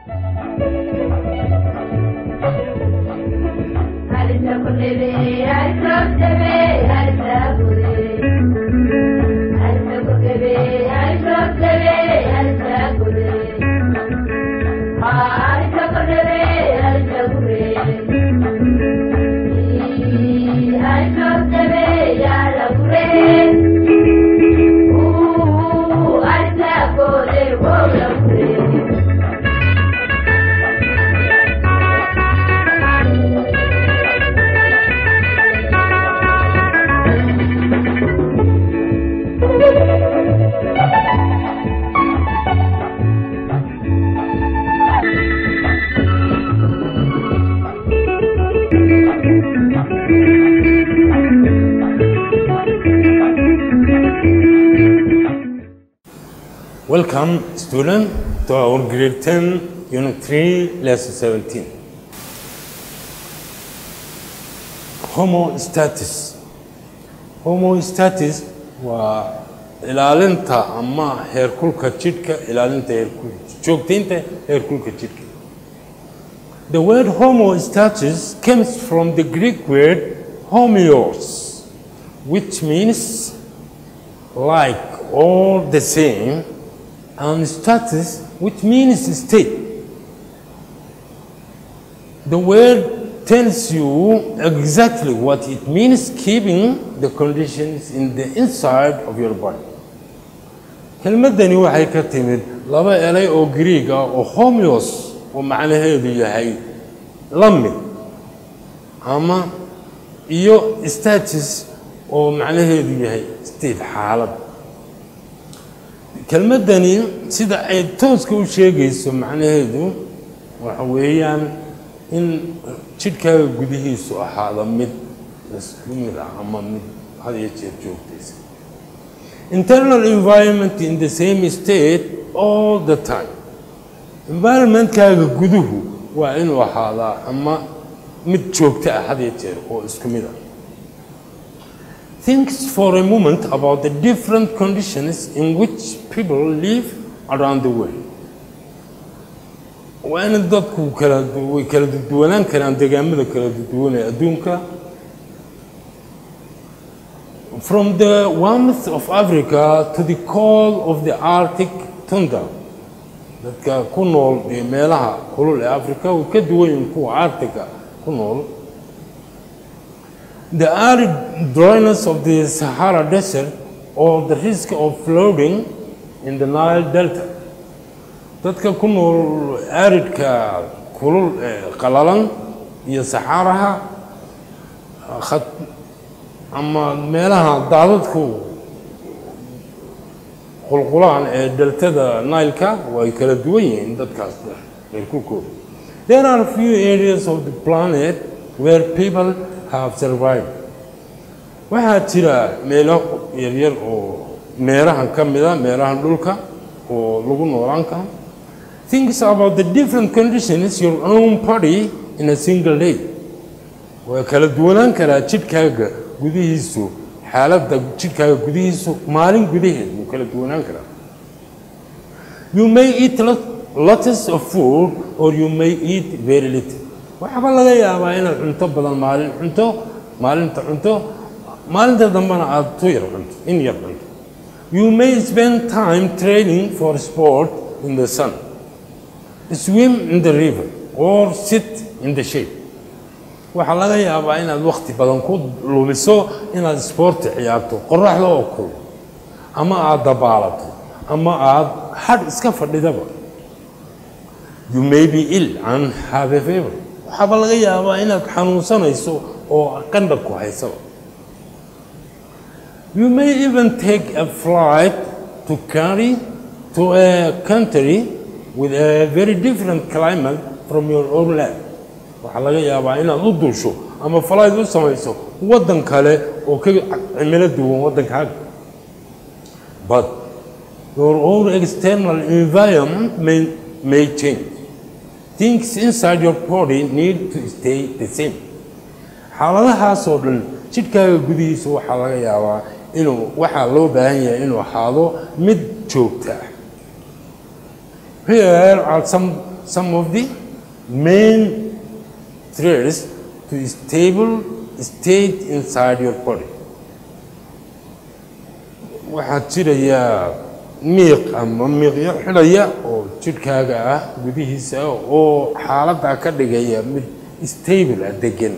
Welcome, student, to our grade 10, unit 3, lesson 17. Homostasis. Homostasis waa ilaalinta ama heerkulka jidhka, ilaalinta heerkulka, joogtaynta heerkulka jidhka. The word homostasis comes from the Greek word homeos, which means like or the same, and status, which means state. The word tells you exactly what it means, keeping the conditions in the inside of your body. kelmaddani waxay ka timid laba elay oo Greek ah oo homeos oo macnaheedu yahay la mid ama iyo status oo macnaheedu yahay state xaalad kelmaddani sida ay tooska u sheegayso macnaheedu waxa weeyaan in jidhkaaga gudihiisu ahaado mid isku mid ah ama mid had iyo jeer joogtaysa internal environment in the same state all the time environmentkaaga guduhu waa inuu ahaadaa ama mid joogto ah had iyo jeer oo isku mid ah Think for a moment about the different conditions in which people live around the world. waa in dadku kala way kala duwanaan karaan deegaamada kala duwan ee adduunka from the warmth of Africa to the cold of the Arctic tundra dadka ku nool ee meelaha kulul ee Afrika way ka duwan yihiin kuwa Arctica ku nool the arid dryness of the Sahara Desert or the risk of flooding in the Nile Delta. dadka ku nool aridka kulul ee qalalan iyo saxaaraha khad ama meelaha daadadku qulqulaan ee deltada Nile-ka way kala duwan yihiin dadkaas heerkulkooda there are few areas of the planet where people have survived waxaa jira meelo yaryar oo meerahan ka mida meerahan dhulka oo lagu noolaan karo thinks about the different conditions your own body in a single day waa kala duwanaan karaa jidhkaaga gudihiisu xaaladda jidhkaaga gudihiisu maalin gudaheed wuu kala duwanaan karaa you may eat lots of food or you may eat very little waxaaba laga yaabaa inaad cunto badan maalin cunto maalinta cunto maalinta dambena aada tu yar cunto in yar cunto you may spend time training for sport in the sun swim in the river or sit in the shade waxaa laga yaabaa inaad wakti badan ku lumiso inaad isboorti ciyaarto qoraxda oo kul ama aada dabaalato ama aada hadh iska fadhidaba you may be ill and have a fever waxaaba laga yaabaa inaad xanuunsanayso oo qandha ku haysaba you may even take a flight to carry to a country with a very different climate from your own land waxaa laga yaabaa inaad u duusho ama flight u samayso waddan kale oo ka cimilo duwan waddankaaga but your own external environment may, may change things inside your body need to stay the same xaaladahaasoo dhan jidhkaaga gudihiisa waxaa laga yaabaa inuu waxaa loo baahan yahay inuu ahaado mid joogta ah here are some some of the main threads to stable state inside your body waxaa jiraya miiq ama miiqyo xidhaya oo jidhkaaga ah gudihiisa oo xaaladdaa ka dhigaya mid stable ah degan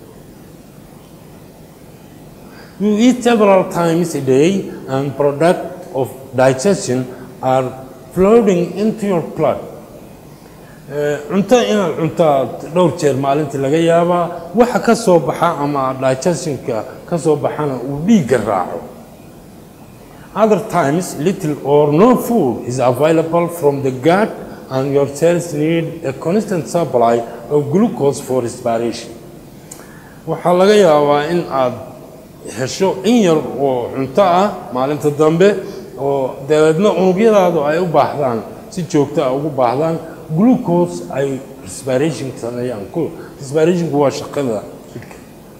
you eat several times a day and product of digestion are floating into your blood cunto inaad cuntaad dhowr jeer maalintii laga yaabaa waxa ka soo baxa ama digestionka ka soo baxana uu dhiigga raaco Other times, little or no food is available from the gut, and your cells need a constant supply of glucose for respiration. waxaa laga yaabaa in aad hesho in yar oo cunto ah maalinta dambe oo dabeedna unugyadaadu ay u baahdaan si joogto ah ugu baahdaan glucose ay respiration sameeyaan respirationku waa shaqada jidhka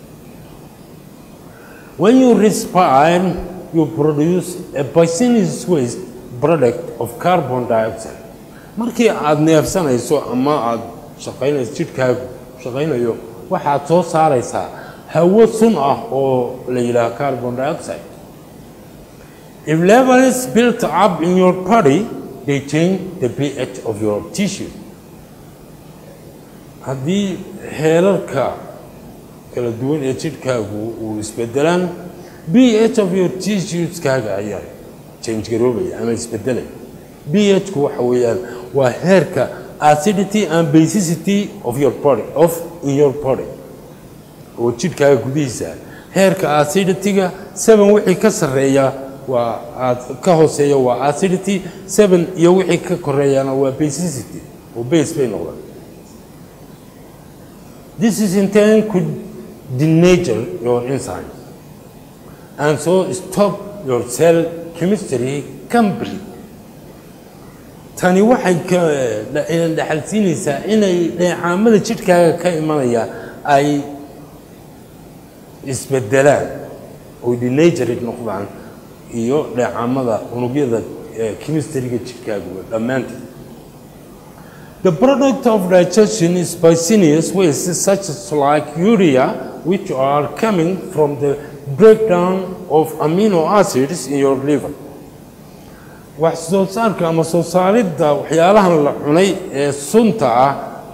when you respire you produce a poisonous waste product of carbon dioxide markii aada neefsanayso ama aada shaqaynayso jidhkaagu shaqaynayo waxaad soo saaraysaa hawo sun ah oo la yidhaaha carbon dioxide if levels built up in your body they change the pH of your tissue haddii heerarka kala duwan ee jidhkaagu uu isbedelaan pH of your tissueskaaga ayaa change garoobaya ama isbedelaya pH-ku waxa weeyaan waa heerka acidity and basicity of your body of in your body oo jidhkaaga gudihiisa heerka acidity-ga seven wixii ka sarreeya waa aad ka hooseeya waa acidity seven iyo wixii ka koreeyana waa basicity oo base bay noqdaan this is in turn could denature your enzymes and so stop your cell chemistry completely tani waxay dhexalsiinaysaa inay dheecaamada jidhkaaga ka imanaya ay isbedelaan oo denatured noqdaan iyo dheecaamada unugyada chemistryga jidhkaaga dhammaanteed The product of digestion is poisonous wastes such as like urea which are coming from the breakdown of amino acids in your liver wax soo saarka ama soo saaridda waxyaalahan la cunay ee sunta ah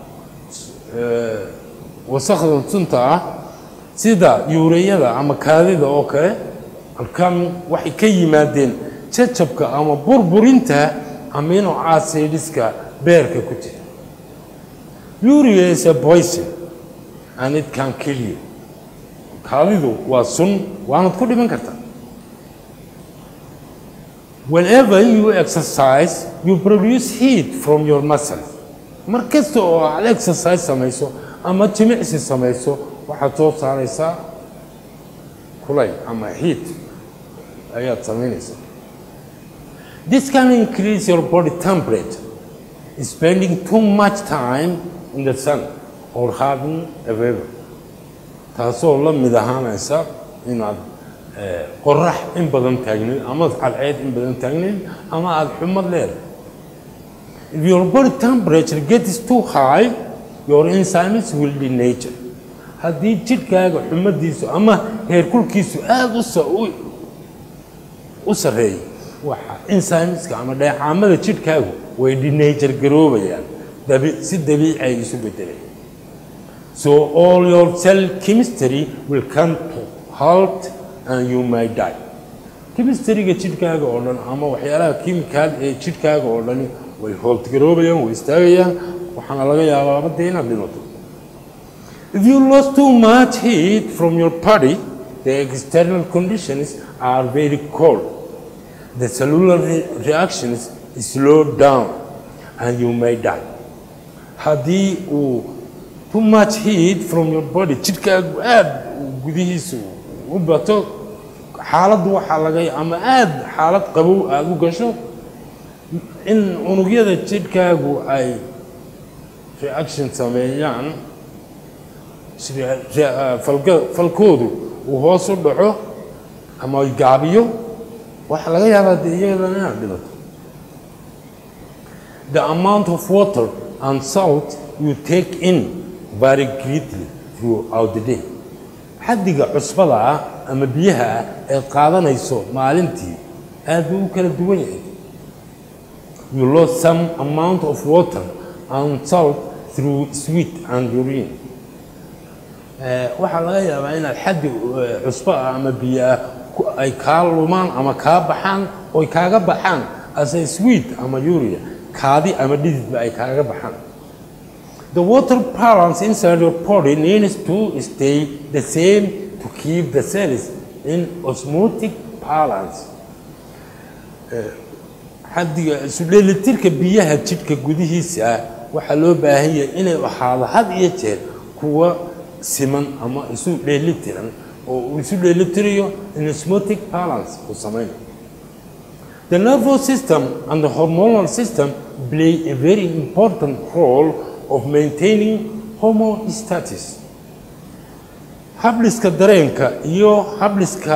wasakda sunta ah sida yuureyada ama kaadida oo kale alkami waxay ka yimaadeen jajabka ama burburinta amino acidiska beerka ku jira urea is a poison and it can kill you kaadidu waa sun waanad ku dhiman kartaa whenever you exercise you produce heat from your muscles mar kasta oo aad exercise samayso ama jimicsi samayso waxaad soo saaraysaa kulayl ama heat ayaad samaynaysaa this can increase your body temperature spending too much time in the sun or having a fever taasoo la mid ahaanaysa inaad qorax in badan taagneed ama cadceed in badan taagneed ama aada xumad leedahay if your body temperature gets too high your enzymes will denature haddii jidhkaaga xumadiisu ama heerkulkiisu aada u u sarreeyo waxa enzymeska ama dheecaamada jidhkaagu way denature garoobayaan si dabiici ay isu bedelayaan So all your cell chemistry will come to halt and you may die. Chemistryga jidhkaaga oo dhan ama waxyaalaha kiimikaad ee jidhkaaga oo dhani way hooltgaroobayaan way istaagayaan waxaana laga yaabaa badda inaad dhimato if you lose too much heat from your body the external conditions are very cold the cellular re reactions slow down and you may die haddii uu too much heat from your body jidhkaagu aada gudihiisu u bato xaaladdu waxaa laga ama aada xaalad qabow aada u gasho in unugyada jidhkaagu ay reaction sameeyaan falkoodu uu hoos u dhaco ama gaabiyo waxaa laga yaabaa dee iyadana inaad dhibato the amount of water and salt you take in very greatly throughout the day xaddiga cusbada ah ama biyaha ah ee qaadanayso maalintii aad buu u kala duwan yahay you lost some amount of water and salt through sweat and urine waxaa laga yaabaa inaad xaddi cusbo ah ama biyo ah ay kaa lumaan ama kaa baxaan oy kaaga baxaan ase sweet ama uria kaadi ama dhididba ay kaaga baxaan the water balance inside your body needs to stay the same to keep the cells in osmotic balance xaddiga isu dheelitirka biyaha jidhka gudihiisa ah waxaa loo baahan yahay inay ahaado had iyo jeer kuwa siman ama isu dheelitiran oo uu isu dheelitirayo in osmotic balance uu samaynayo The nervous system and the hormonal system play a very important role of maintaining homeostasis. Habliska dareenka iyo habliska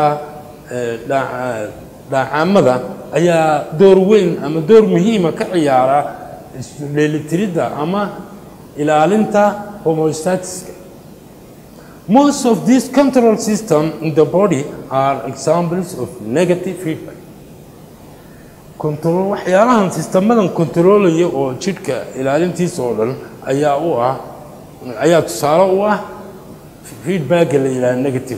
dhaacamada ayaa door weyn ama door muhiima ka ciyaara dheelitiridda ama ilaalinta homeostatiska. Most of these control systems in the body are examples of negative feedback. control waxyaalahan sistemadan controlaya oo jidhka ilaalintiisa oo dhan ayaa u ah ayaa tusaale u ah feedbacka la yidhaha negative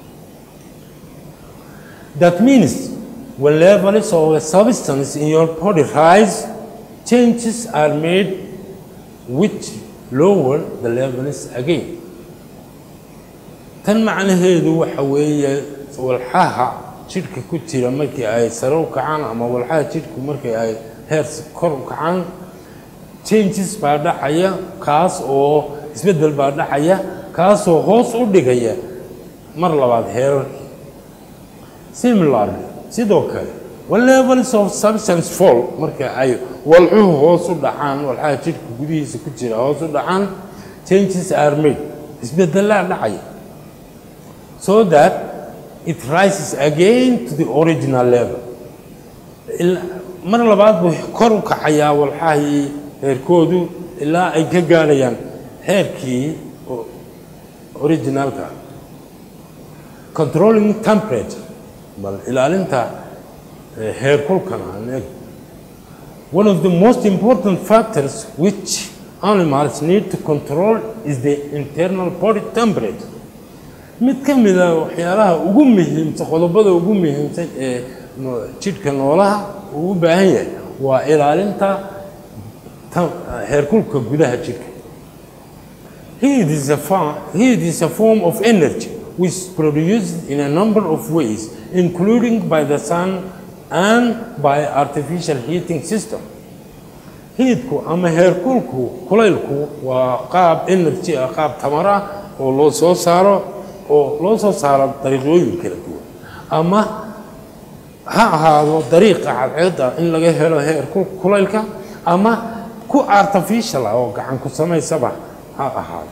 that means when levels of a substance in your body rise changes are made which lower the levels again tan macnaheedu waxa weeye walxaha jidhka ku jira markii ay sare u kacaan ama walxaha jidhku markii ay heer kor u kacaan changes baa dhacaya kaas oo isbeddel baa dhacaya kaasoo hoos u dhigaya mar labaad heerarkii similarly sidoo kale when levels of substance fall marka ay walxuhu hoos u dhacaan walxaha jidhka gudihiisa ku jira hoos u dhacaan changes are made isbeddelaa dhacaya so that it rises again to the original level mar labaad buu kor u kacayaa walxahii heerkoodu ilaa ay ka gaarayaan heerkii originalka controlling temperature bal ilaalinta heerkulkana one of the most important factors which animals need to control is the internal body temperature mid ka mid a waxyaalaha ugu muhiimsan qodobada ugu muhiimsan ee jidhka noolaha uu u baahan yahay waa ilaalinta heerkulka gudaha jidhka heat is a form, heat is a form of energy which is produced in a number of ways including by the sun and by artificial heating system hiidku ama heerkulku kulaylku waa qaab energy ah qaab tamar ah oo loo soo saaro oo loo soo saaro dariiqooyin kala duwan ama ha ahaado dariiqa cadceedda in laga helo heerku kulaylka ama ku artificial ah oo gacan ku samaysaba ha ahaado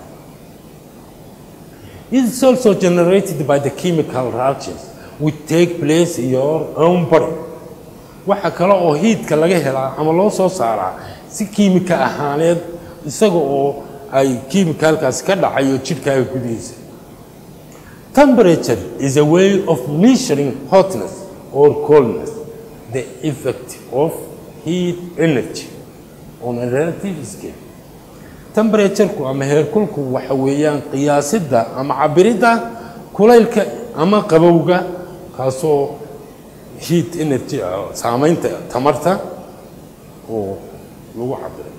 It is also generated by the chemical reactions which take place in your own body. waxa kale oo hiidka laga helaa ama loo soo saaraa si kiimika ahaaneed isaga oo ay kiimikalkaasi ka dhacayo jidhkaaga gudihiisa Temperature is a way of measuring hotness or coldness, the effect of heat energy on a relative scale. Temperature-ku ama heerkulku waxa weeyaan qiyaasidda ama cabiridda kulaylka ama qabowga kaasoo heat energy saamaynta tamarta oo lagu cabiray.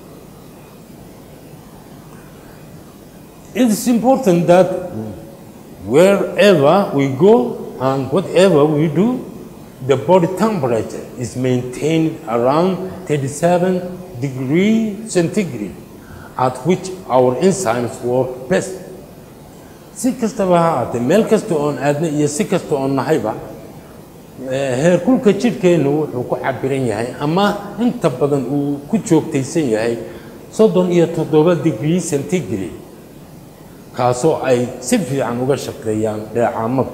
It is important that wherever we go and whatever we do, the body temperature is maintained around 37 degrees centigrade, at which our enzymes work best. si kastaba ha ahaatee meel kasta oon aadna iyo si kasta oon nahayba heerkulka jidhkeennu wuxuu ku cabiran yahay ama inta badan uu ku joogtaysan yahay soddon iyo toddoba degree centigrade kaasoo ay si fiican uga shaqeeyaan dheecaamadu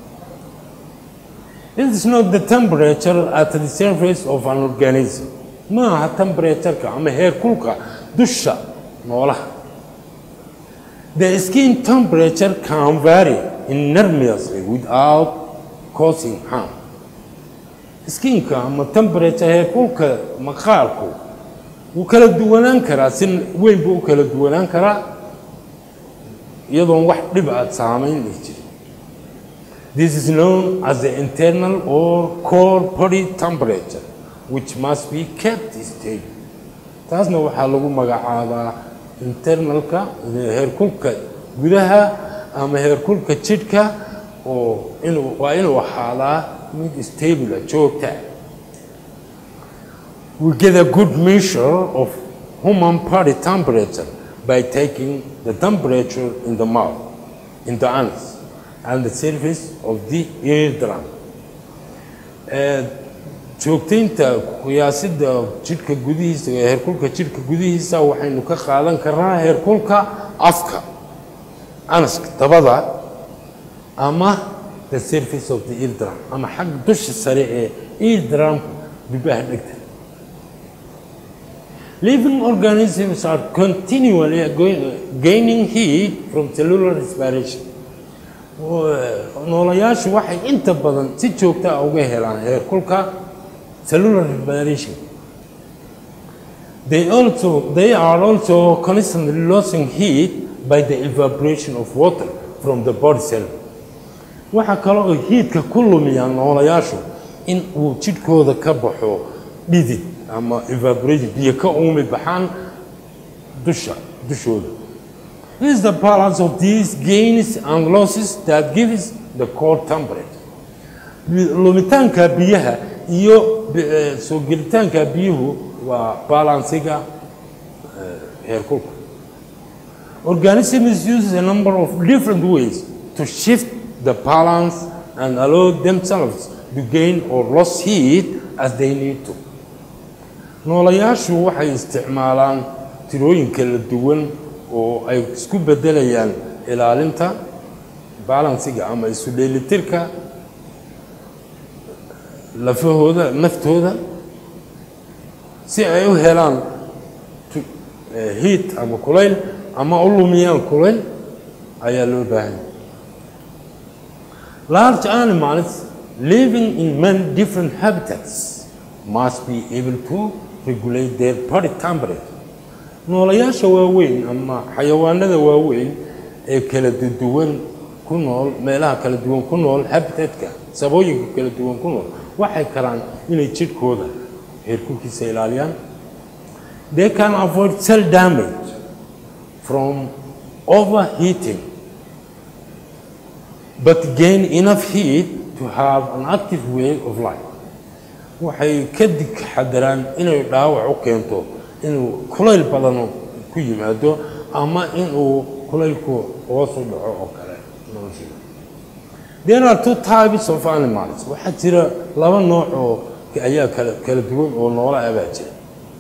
It is not the temperature at the surface of an organism. Ma aha temperature-ka ama heerkulka dusha noolaha the skin temperature can vary enormously without causing harm skinka ama temperature heerkulka maqaarku wuu kala duwanaan karaa si weyn buu u kala duwanaan karaa iyadoon wax dhib aad saamayn ay jirin this is known as the internal or core body temperature which must be kept stable taasna waxaa lagu magacaabaa internalka heerkulka gudaha ama heerkulka jidhka oo inuu waa inuu ahaadaa mid stable joogta we get a good measure of human body temperature by taking the temperature in the mouth, in the anus, and the surface of the eardrum. joogtaynta qiyaasidda jidhka gudihiisa heerkulka jidhka gudihiisa waxaynu ka qaadan karnaa heerkulka afka anaska dabada ama the surface of the eardrum ama xagga dusha sare ee eardrumka dubaha dhegta living organisms are continually gaining heat from cellular respiration noolayaashu waxay inta badan si joogta ah uga helaan heerkulka cellular respiration they also they are also constantly losing heat by the evaporation of water from the body cell waxaa kale oo hiidka ku lumiyaan noolayaashu in uu jidhkooda ka baxo dhidid ama evaporation biyo ka uumi baxaan dusha dushooda This is the balance of these gains and losses that gives the core temperature. lumitaanka biyaha iyo soo gelitaanka biyuhu waa balansiga heerkulka organisms use a number of different ways to shift the balance and allow themselves to gain or lose heat as they need to noolayaashu waxay isticmaalaan tirooyin kala duwan oo ay isku beddelayaan ilaalinta balansiga ama isu dheelitirka lafahooda naftooda si ay u helaan hiit ama kulayl ama u lumiyaan kulayl ayaa loo baahanya large animals living in many different habitats must be able to regulate their body temperature noolayaasha waaweyn ama xayawaanada waaweyn ee kala duwan ku nool meelaha kala duwan ku nool habitatka sabooyinka kala duwan ku nool waxay karaan inay jidhkooda heerkulkiisa ilaaliyaan they can avoid cell damage from overheating but gain enough heat to have an active way of life waxay ka digxadaraan inay dhaawac u keento inuu kulayl badan ku yimaado ama inuu kulaylku hoos u dhaco oo kale noloshiisa there are two types of animals waxaa jira laba nooc oo ayaa kala kala duwan oo noola ah baa jira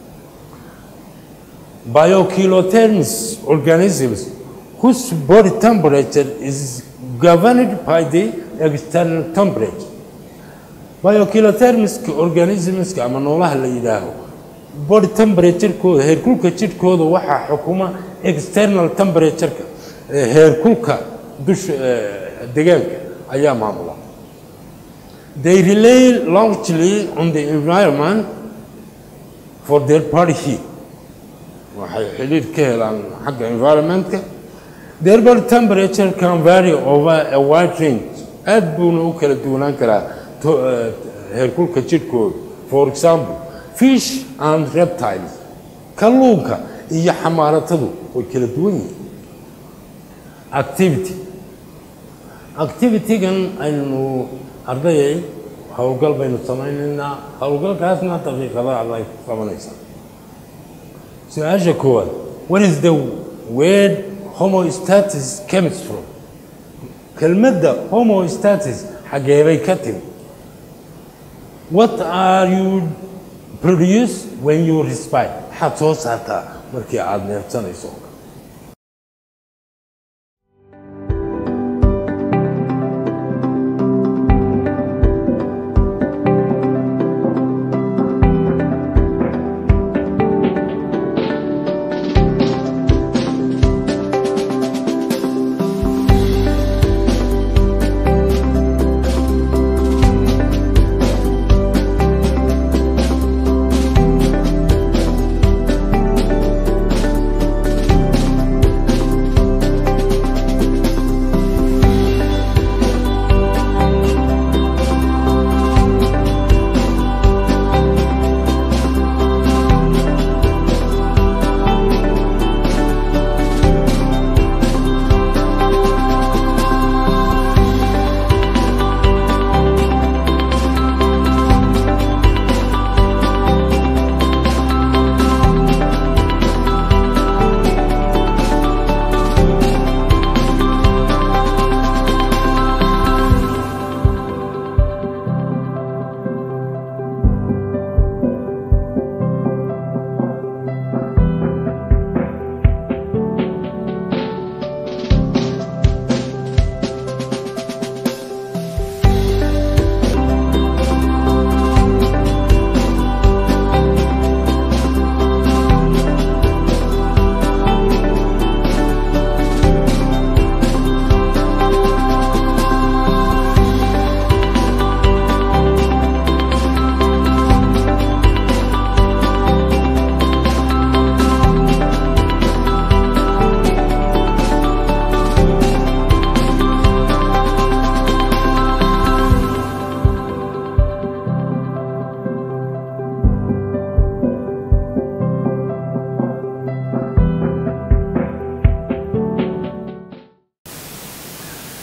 biokilotherms organisms whose body temperature is governed by the external temperature biokilothermska organismska ama noolaha la yidhaaho body temperaturekooda heerkulka jidhkooda waxaa xukuma external temperatureka heerkulka dusha deegaanka ayaa maamula they rely largely on the environment for their body heat waxay xidhiir ka helaan xagga environmentka their body temperature can vary over a wide range aad buuna u kala duwanaan karaa heerkulka jidhkooda for example fish and reptiles kalluunka iyo xamaaratadu way kala duwan yihiin activity activitygan aynu ardayay howlgal baynu samaynaynaa howlgalkaasna daqiiqada aday ku qabanaysaa su-aasha koowaad what is the word homostatis comes from kelmadda homostatis xageebay ka timi what are you produce when you respire maxaad soo saartaa markii aada neefsanayso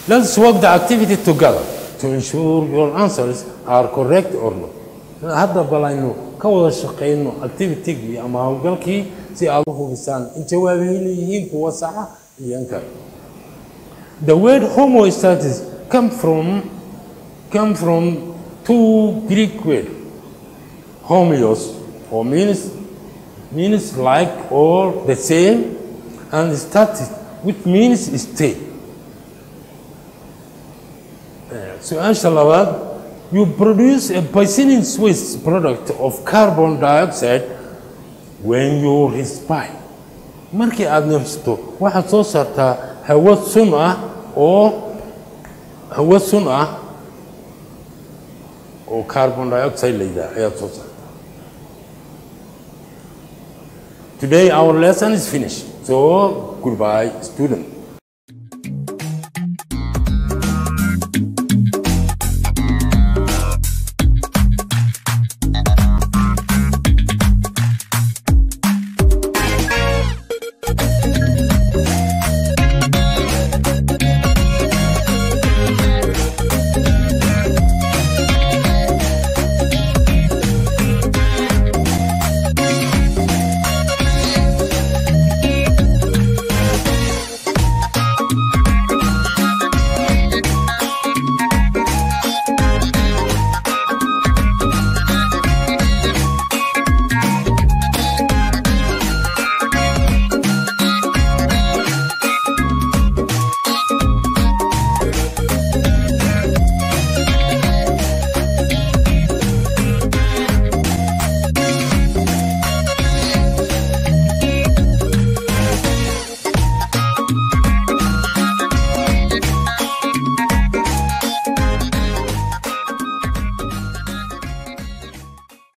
Let's work the activity together to ensure your answers are correct or not. Hadda balaynu ka wada shaqeyno activity-gii ama hawlgalkii si aad u hubisaan in jawaabihi leeyihiin kuwa saxa iyo in kale. The word homostasis come from come from two Greek words. Homeos, or means means like or the same, and status, which means state. Su'aasha labaad, you produce a bicycling Swiss product of carbon dioxide when you respire. Markii aad neefsato waxaad soo saartaa hawo sun ah oo hawo sun ah oo carbon dioxide la yidhaha ayaad soo saartaa. Today our lesson is finished. So goodbye student.